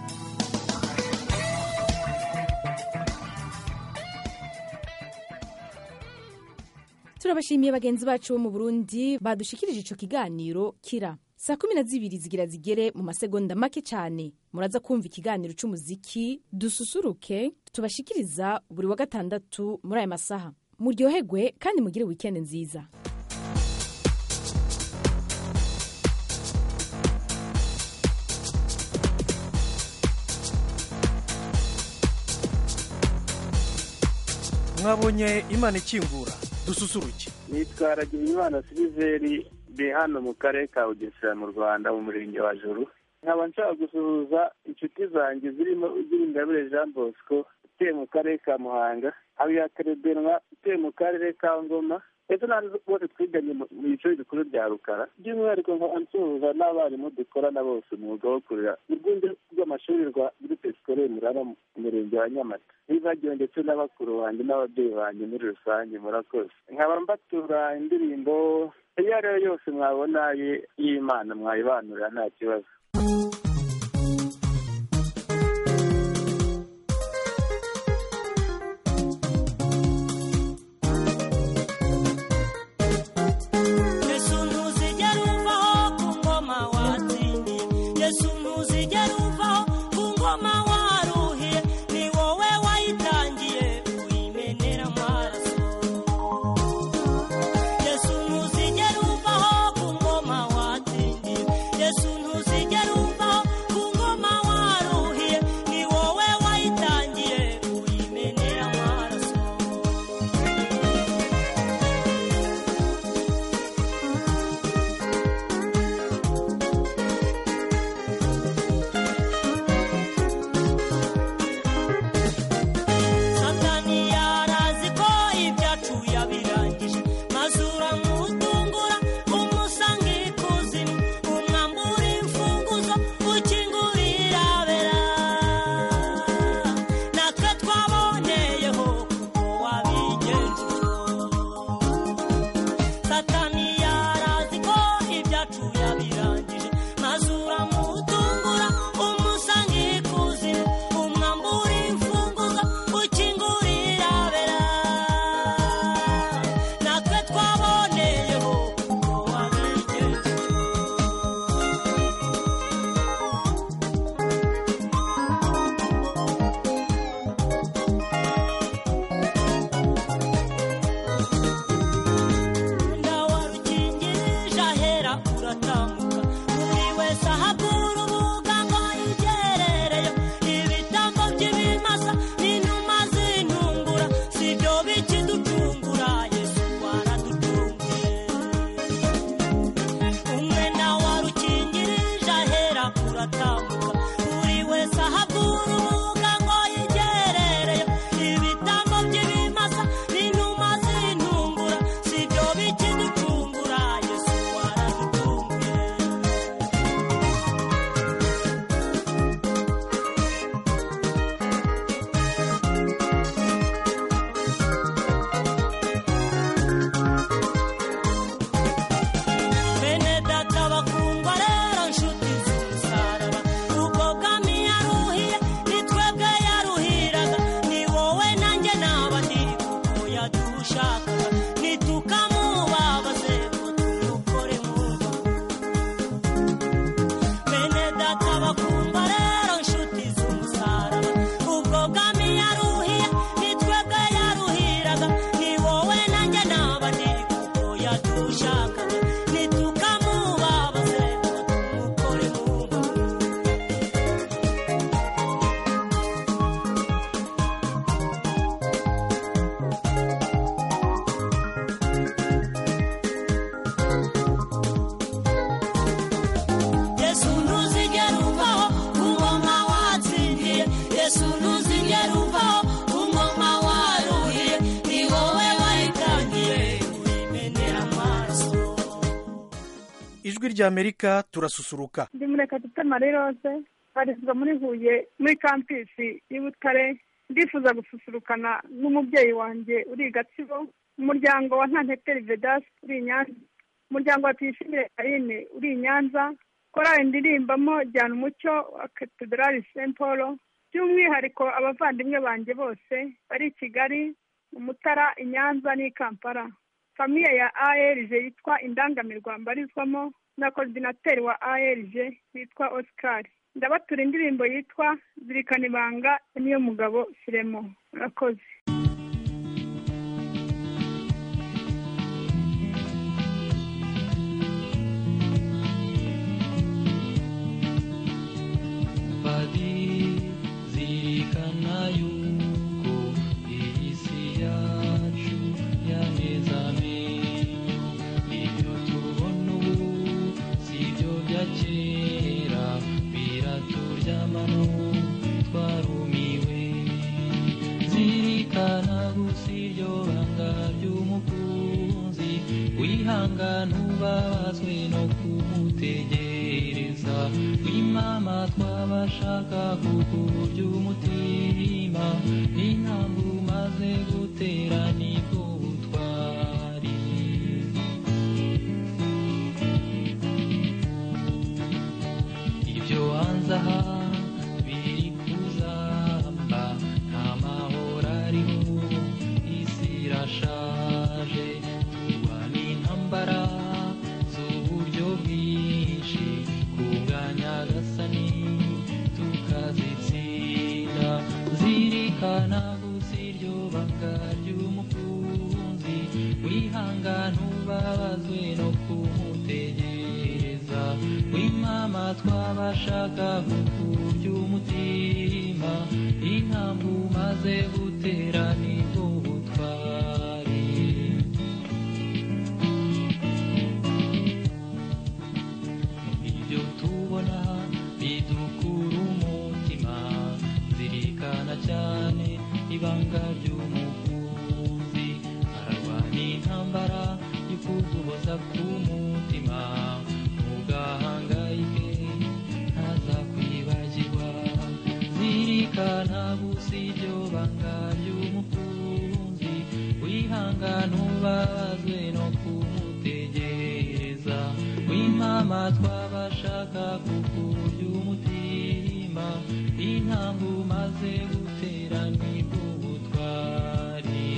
turabashimiye bagenzi bacu bo mu burundi badushikirije ico kiganiro kira saa kumi na zibiri zigira zigere mu masegonda make cyane muraza kumva ikiganiro c'umuziki dususuruke tubashikiriza buri wa gatandatu muri aya masaha muryoherwe kandi mugire wikendi nziza mwabonye imana ikingura dususuruke nitwa Imana siliveri ndi hano mu karere ka bugesera mu rwanda mu murenge wa juru nkaba nshaka gusuhuza inshuti zanjye zirimo ingabire jean bosco utuye mu karere ka muhanga habiyakarebenwa utuye mu karere ka ngoma ndetse n'abandi bose twiganye mu biciro bikuru bya rukara by'umwihariko nkaba nsuhuza n'abarimu dukorana bose umwuga wo kurera mu rwunge rw'amashuri rwa groupe scolaire murara mu murenge wa nyamata nibagiwe ndetse n'abakuru banjye n'ababyeyi banjye muri rusange murakoze nkaba mbatura indirimbo iyo ari yo yose mwabona y'imana mwayibanurira nta kibazo yesu ntuzigera uvaho ku ngoma watsindiye yesu ntuzigera uvaho ku ngoma waruhiye ni wowe wayitangiye uyimenera amaraso yesu ntuzigera uvaho ku ngoma watsindiye yesu ntuzigera uvaho ku ngoma waruhiye ni wowe wayitangiye uyimenera amaraso satani yarazi ko ibyacu yabirangije maze uramutungura umusanga ikuzimu umwambura imfunguzo ukingurira abera natwe twaboneyeho kuko wabigenje satani yarazi ko ibyacu yabirangije maze uramutungura umusanga ikuzimu umwambura imfunguzo ukingurira abera natwe twaboneyeho kuko wabigenje ndawarukingirije ahera uratambuka buri wese ahabura ubuga ngo yigerereyo ibitambo by'ibimasa n'inuma z'intungura si byo bikiducungura yesu waraducunguye umwenda warukingirije ahera uratambuka buri wese ahabura ubuga ngo yigerereyo ibitambo by'ibimasa n'inuma z'intungura si byo bikiducungura yesu waraducunguye bene data bakundwa rero nshuti z'umusaraba ubwo bwami yaruhiye ni twebwe yaruhiraga ni wowe nanjye n'abandi kuko yadushakaga ntitukamubabaze ngo tumukore mu rwa bene data bakundwa rero nshuti z'umusaraba ubwo bwami yaruhiye ni twebwe yaruhiraga ni wowe nanjye n'abandi kuko yadushakaga ntitukamubabaze ngo tumukore mu rwa yesu ntuzigera uvaho ku ngoma watsindiye yesu ntuzigera uvaho ku ngoma waruhiye ni wowe wayitangiye uyimenera amaraso ijwi ry'amerika turasusuruka ndi murekatete marie rose barizwa muri huye muri kampisi y'i butare ndifuza gususurukana n'umubyeyi wanjye uri i gatsibo umuryango wa ntanteteri vedasi uri i nyanza umuryango wa tuyishimire karine uri i nyanza korali ndirimbamo jyana umucyo wa katedrali saint paul by'umwihariko abavandimwe banjye bose bari i kigali mu mutara i nyanza n'i kampala famiye ya ALG yitwa indangamirwa mbarizwamo na korodinateri wa ALG witwa Oscar ndabatura indirimbo yitwa zirikana ibanga niyo mugabo Firemo murakoze bari zirikana yuko iyi si ya y'umukunzi wihangana ubabazwe no kumutegereza w'imama twabashaka kukurya umutima n'intambwe umaze gutera nibwo butwari ibyo hanze aha biri kuzamba nta mahoro ariho isi irashaje turwana intambara z'uburyo bwinshi ku bwa nyagasani tukazitsinda zirikana gusa iryo banga ry'umukunzi wihangana ubabazwe no kumutegereza w'imama twabashaka kukurya umutima intambwe umaze gutera nibwo butwari ibyo tubona bidukura umutima zirikana cyane ibanga ry'umukunzi ararwana intambara yo kuguhoza k'umutima ntugahangayike ntazakwibagirwa zirikana gusa iryo banga ry'umukunzi wihangana ubabazwe no kumutegereza w'impama twabashaka kukurya umutima intambwe umaze gutera nibwo butwari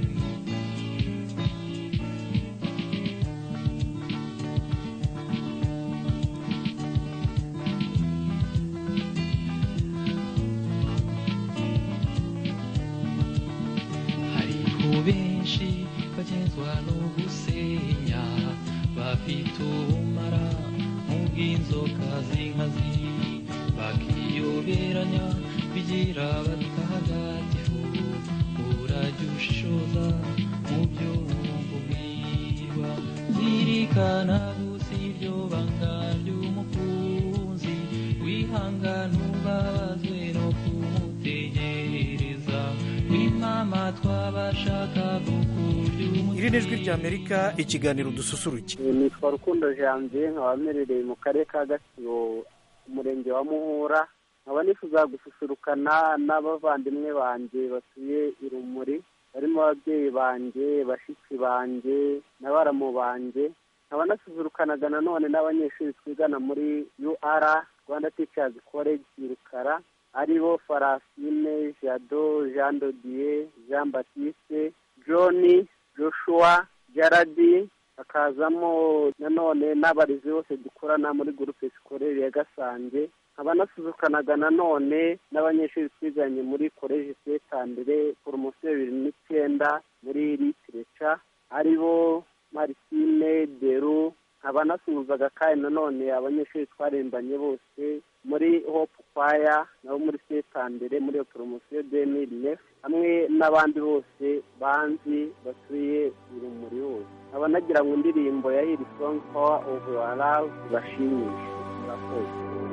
hariho benshi bagenzwa no gusenya bafite ubumara nk'ubw'inzoka z'inkazi bakiyoberanya bigira batagatifu urajya ushishoza mu byo wumva ubwirwa zirikana gusa iryo banga ry'umukunzi wihangana ubabazwe no kumutegereza w'imama twabashaka kukurya iri ni ijwi ry'amerika ikiganiro dususuruke nitwa rukundo janvier nkaba mperereye mu karere ka gasibo umurenge wa muhura nkaba nifuza gususurukana n'abavandimwe banjye batuye irumuri barimo ababyeyi banjye bashiki banjye na baramu banjye nkaba nasusurukanaga nanone n'abanyeshuri twigana muri ur rwanda teachers college i rukara aribo farasine jado jean dodier jean batiste john joshua jaradi hakazamo nanone n'abarezi bose dukorana muri gurupe sikorere ya gasange nkaba nasuzukanaga nanone n'abanyeshuri twiganye muri koleji setandire poromosiyo bibiri n'icyenda muri litireca aribo marisine deru nkaba nasuhuzaga kandi nanone abanyeshuri twarembanye bose muri hopu kwaya nabo muri setandire muri iyo poromosiyo demiri nefu hamwe n'abandi bose banzi batuye urumuri hose nkaba nagira ngo indirimbo ya hiri songi pawa ovu warawu ibashimishe murakoze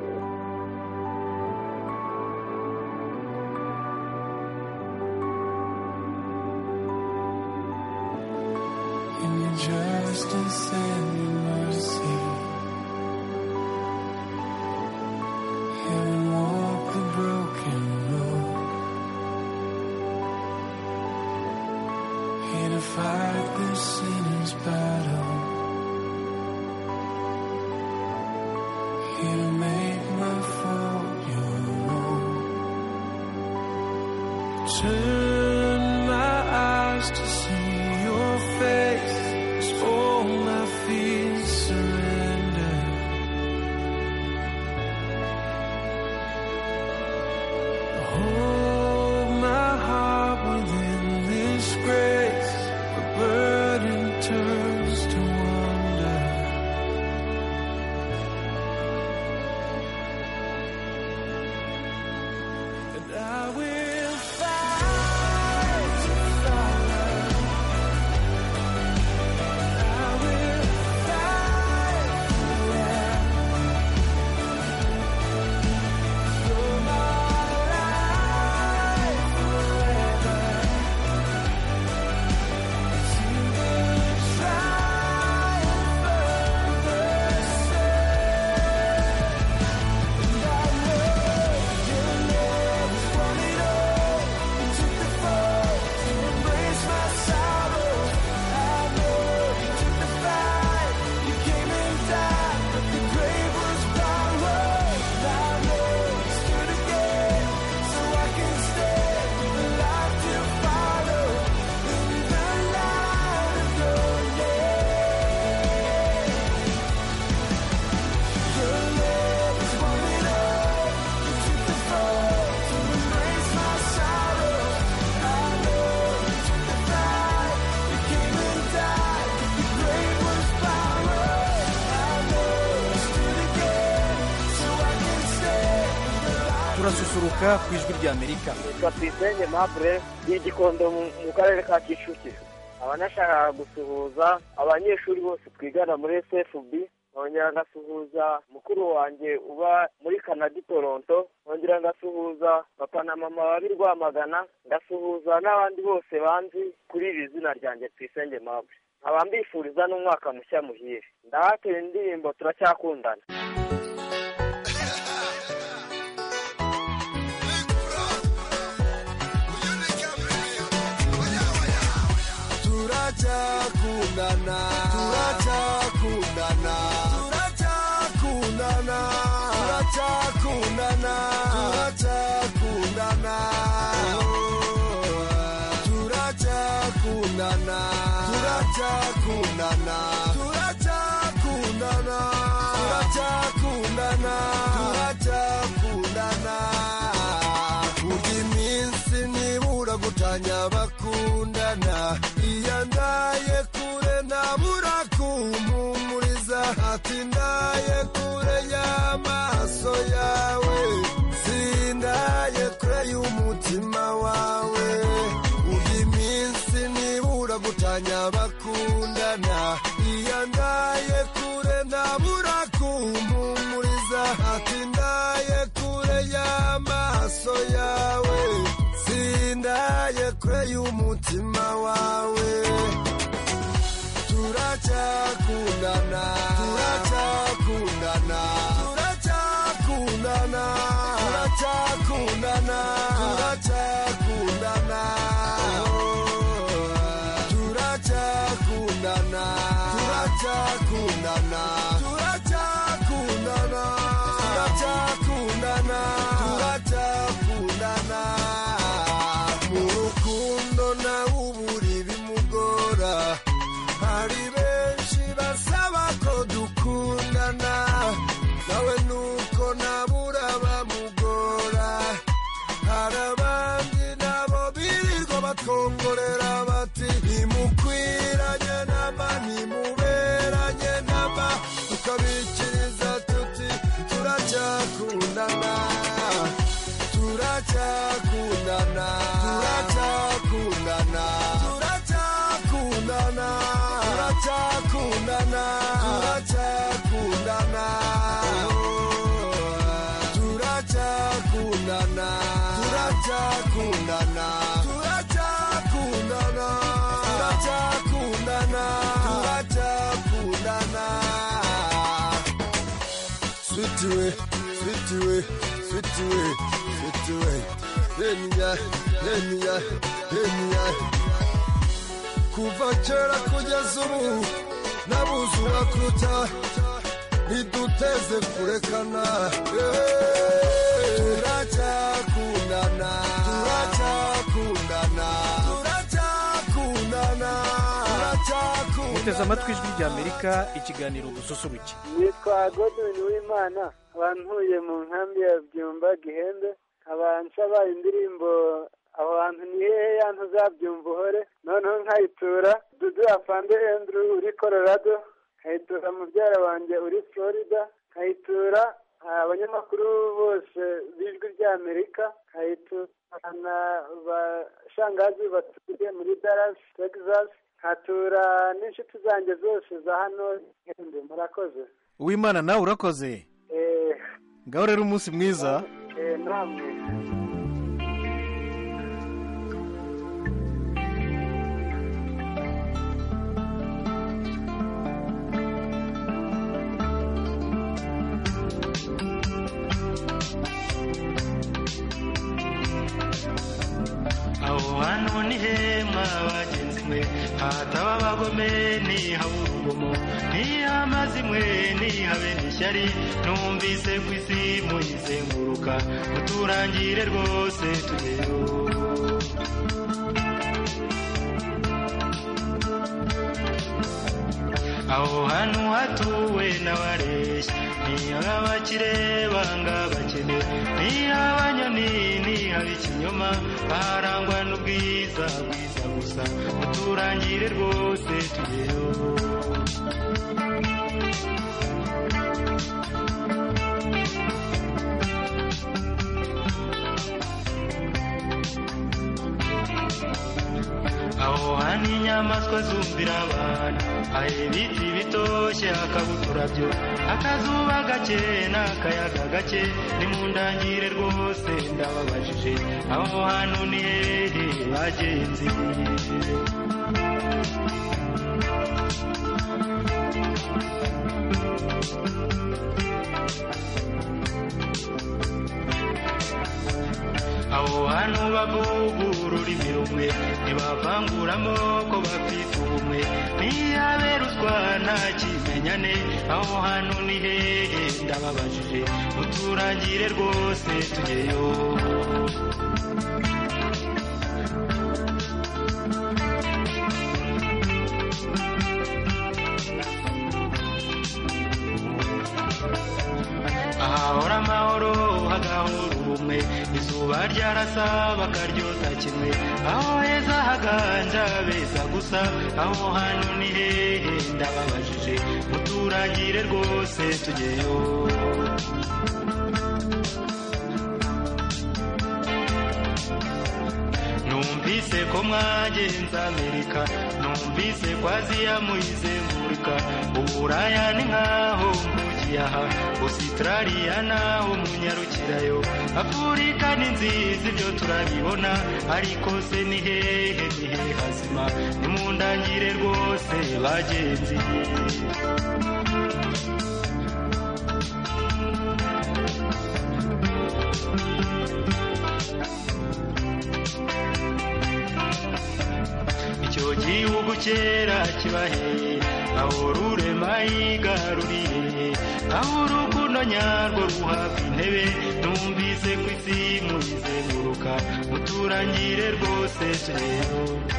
In your justice and your mercy, heaven walk the broken road. Here to fight the sinner's battle. Here to make my fault your own. Turn my eyes to see your face. As all my fears surrender. Hold my heart within this grace. The burden turns to wonder. turasusuruka ku ijwi ry'amerika kapitene mabure y'igikondo mu mu karere ka kicukiro aba nashakaga gusuhuza abanyeshuri bose twigana muri sfb nkongera ngasuhuza mukuru wanjye uba muri kanada i toronto nkongera ngasuhuza papa na mama baba i rwamagana ngasuhuza n'abandi bose banzi kuri iri zina ryanjye twisenge mabure nkaba mbifuriza n'umwaka mushya muhire ndahatera indirimbo turacyakundana turacyakundana turacyakundana turacyakundana turacyakundana turacyakundana turacyakundana turacyakundana turacyakundana turacyakundana turacyakundana kurya iminsi nibura gutanya bakundana iyo ndaye kure ntabura kumpumuriza ati ndaye kure y'amaso yawe sindaye kure y'umutima wawe urya iminsi nibura gutanya bakundana iyo ndaye kure ntabura kumpumuriza ati ndaye kure y'amaso yawe sindaye kure y'umutima wawe turacyakundana turacyakundana turacyakundana turacyakundana turacyakundana turacyakundana turacyakundana turacyakundana turacyakundana turacyakundana mu rukundo nawe ubura ibimugora hari benshi basaba ko dukundana nawe nuko nabura bamugora hari abandi nabo birirwa batwongorera bati ntimukwiranye namba ntimuberanye namba tukabikiriza tuti turacyakundana turacyakundana turacyakundana turacyakundana turacyakundana turacyakundana turacyakundana turacyakundana turacyakundana turacyakundana turacyakundana switiwe switiwe switiwe switiwe reniya reniya reniya kuva kera kugeza ubu nabuze uwakuta ntiduteze kurekana turacyakundana turacyakundana turacyakundana turacyakundana muteze amatwi ijwi ry'amerika ikiganiro dususuruke nitwa godwin w'imana abantuye mu nkambi ya byumba gihembe abansaba indirimbo aho hantu ni hehe yantu uzabyumva uhore noneho nkayitura dudu afande andrew uri colorado nkayitura mubyara wanjye uri florida nkayitura abanyamakuru bose b'ijwi ry'amerika nkayitura na bashangazi batuye muri dallas texas nkatura n'inshuti zanjye zose za hano gihembe murakoze uwimana nawe urakoze eh ngaho rero umunsi mwiza eh namwe aho hantu ni hema bagenzi mwe hataba abagome nihaba urugomo ntihamaze imwe ntihabe n'ishyari numvise ku isi muyizenguruka muturangire rwose tugeyo aho hantu hatuwe n'abareshya ntihaba banga abakene ntihaba ntihaba ikinyoma aharangwa n'ubwiza bwiza gusa muturangire rwose tugeyo n'inyamaswa zumvira abantu aho ibiti bitoshye akabuturabyo akazuba gake n'akayaga gake nimundangire rwose ndababajije aho hantu ni hehe bagenzi aho hantu bavuga ururimi rumwe ntibavanguramo ko bafite ubumwe niyabe ruswa nta kimenyane aho hantu ni hehe ndababajije muturangire rwose tugeyo ahahora amahoro hagahora ubumwe izuba ryarasa bakaryota kimwe aho heza haganja beza gusa aho hantu ni hehe ndababajije muturangire rwose tugeyo numvise ko mwagenze amerika numvise ko aziya muyizengurika uburaya ni nkaho mvugiye aha ositarariya naho munyarukirayo afurika ni nziza ibyo turabibona ariko se ni hehe ni hehe hazima nimundangire rwose bagenzi icyo gihugu kera kibaheye aho rurema yigaruriye aho urukundo nyarwo ruhabwa intebe numvise ku isi muyizenguruka muturangire rwose turero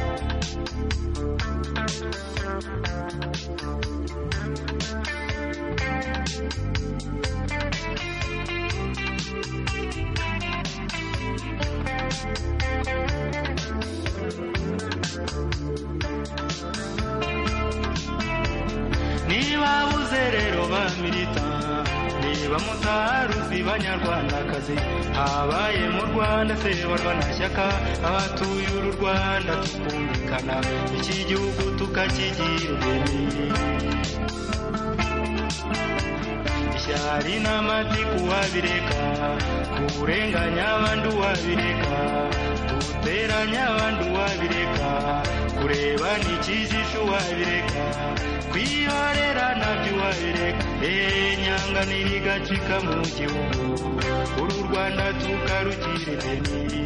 niba buze rero bamirita niba mutaruzi banyarwandakazi habaye mu rwanda se barwanashyaka abatuye uru rwanda tukumvikana iki gihugu tukakigira ubumwe ishyari n'amatiku wabireka kurenganya abandi uwabireka guteranya abandi uwabireka kureba n'ikijisho wabireka kwihorera nabyo wabireka eee nyanga nirigacika mu gihugu uru rwanda tukarukira ideni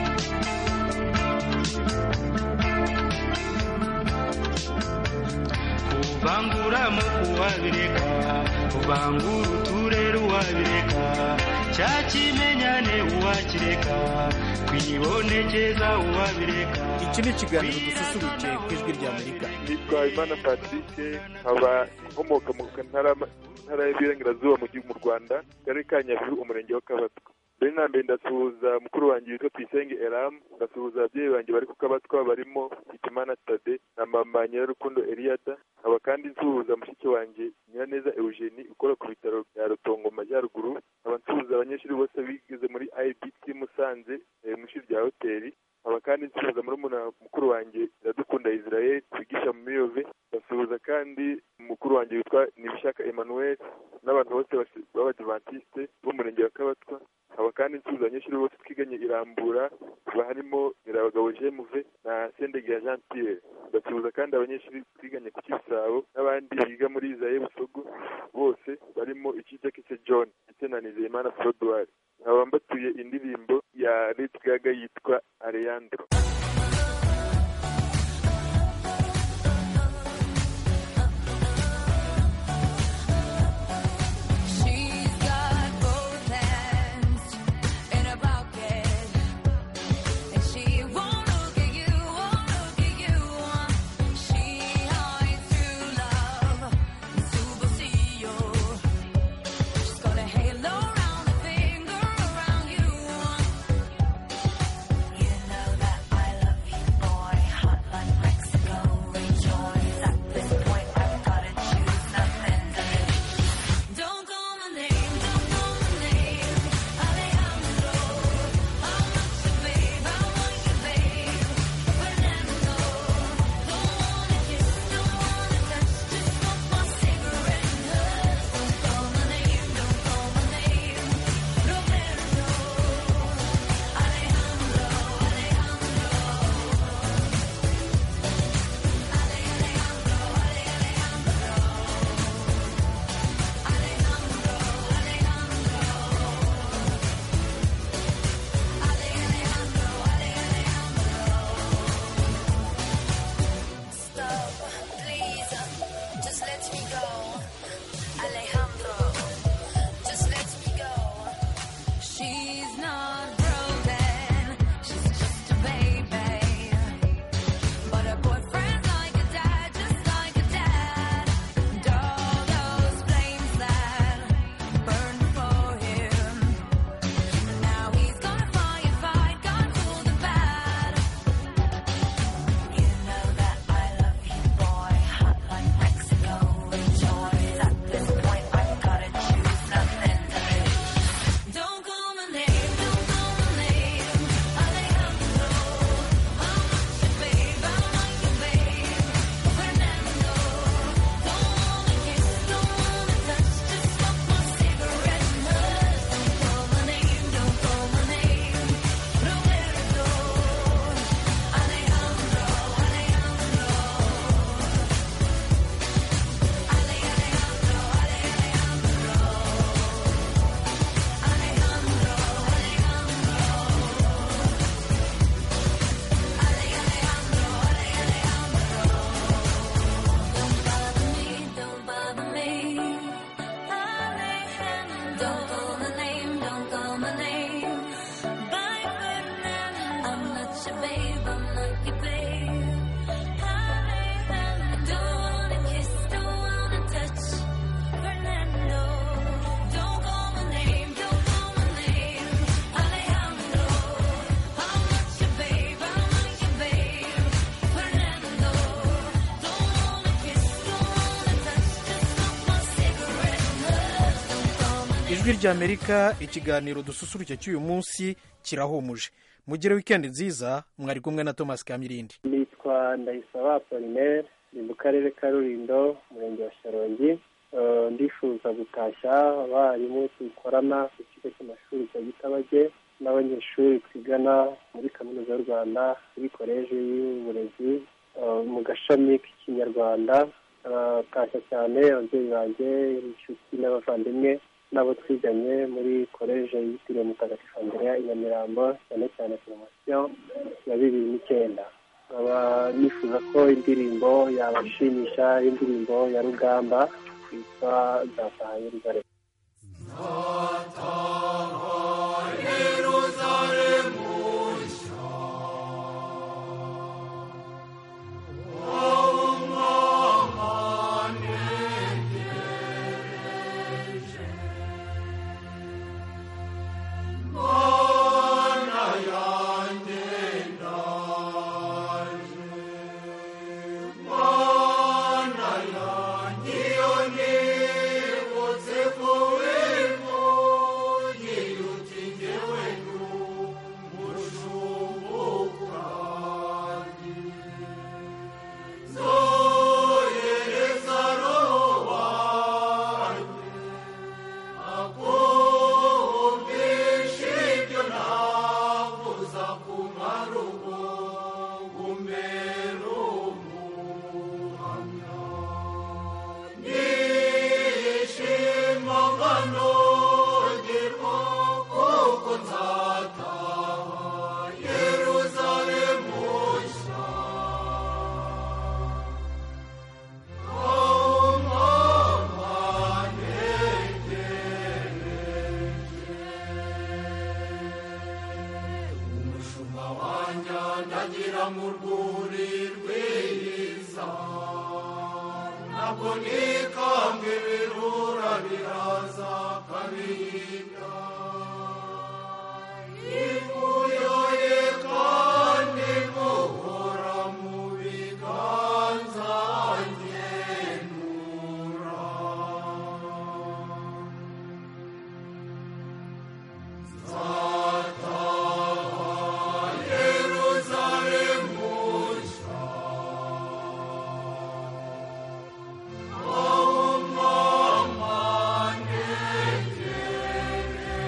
kuvangura mu kuwabireka kuvangura uturere uwabireka cya kimenyane uwakireka kwibonekeza uwabireka iki ni ikiganiro dususurutse ku ijwi ry'amerika nitwa imana patrick nkaba nkomoka mu ntara ntara y'ibirengerazuba mu gihugu mu rwanda karere ka nyabihu umurenge wa kabatwa mbere na mbere ndasuhuza mukuru wanjye witwa tuyisenge eramu ndasuhuza ababyeyi banjye bari ku kabatwa barimo hitimana tade na mama nyirarukundo eliyada nkaba kandi nsuhuza mushiki wanjye nyiraneza eugenie ukora ku bitaro bya rutongo mu majyaruguru nkaba nsuhuza abanyeshuri bose bigize muri ibc musanze eh, mu ishuri rya hoteli nkaba kandi nsuhuza murumuna mukuru wanjye iradukunda israel wigisha mu miyove ndasuhuza kandi mukuru wanjye witwa nibishaka emmanuel n'abantu bose basi- b'abadivantisite b'umurenge wa kabatwa nkaba kandi nsuhuza abanyeshuri bose twiganye irambura haba harimo nyirabagabo jemuve na sendege ya jean pierre ndasuhuza kandi abanyeshuri twiganye ku kibisabo n'abandi biga muri izaye busogo bose barimo ikijakise john ndetse na nizeyimana frodwari nkaba mbatuye indirimbo ya lady gaga yitwa alejandro She's got both hands in her pocket, and she won't look at you, won't look at you. She hides true love, superstition. She's got a halo round her finger around you. You know that I ijwi ry'amerika ikiganiro dususurutse cy'uyu munsi kirahumuje mugire wikendi nziza mwari kumwe na thomas kamirindi nitwa ndayisaba apolinaire ni mu karere ka rurindo umurenge wa sharongi Eh, ndifuza gutashya abarimu dukorana ku kigo cy'amashuri cya gitabage n'abanyeshuri twigana muri kaminuza y'u rwanda muri koleji y'uburezi eh, mu gashami k'ikinyarwanda aratashya cyane ababyeyi banjye inshuti n'abavandimwe n'abo twiganye muri koleji yitiriwe mutagatifu andereya i nyamirambo cyane cyane poromosiyo ya bibiri n'icyenda nkaba nifuza ko indirimbo yabashimisha indirimbo ya rugamba yitwa nzataha yeruzalemu ndagira mu rwuri rwiza ntabwo nikanga ibirura biraza kabihinda ivuyoye kandi muhora mu biganza ngenura nzataha yeruzalemu nshya aho mama ntegereje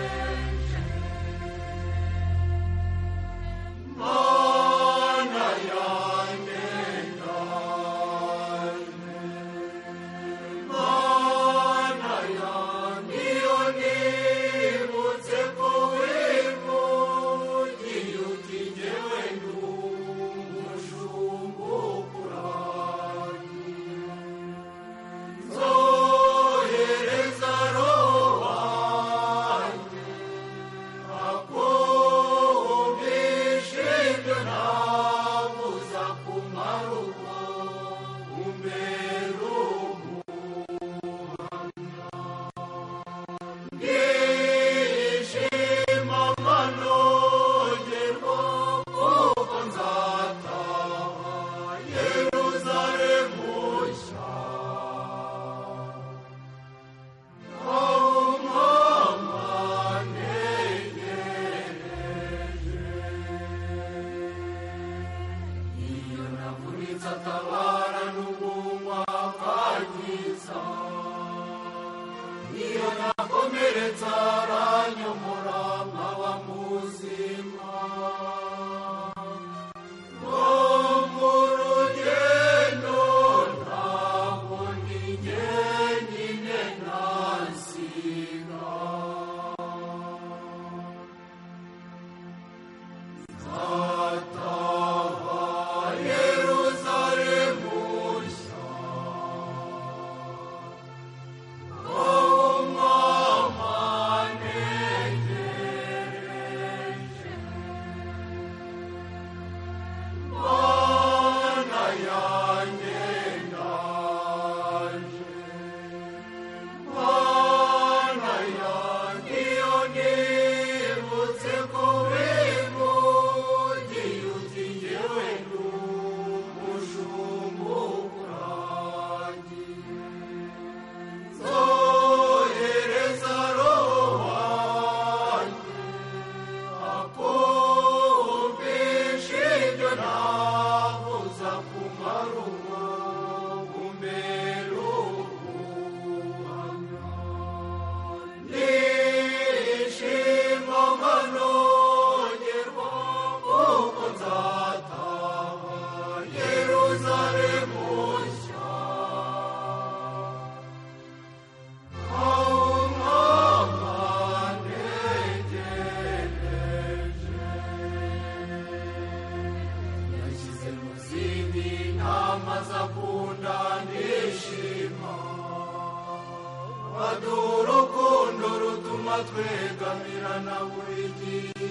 twegamirana buri gihe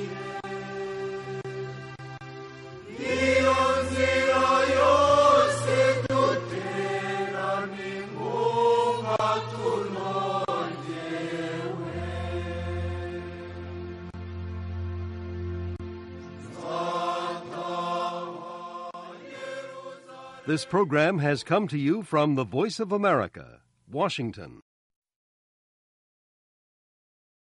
iyo nzira yose dutera ni ngombwa tunongewe This program has come to you from the Voice of America, Washington.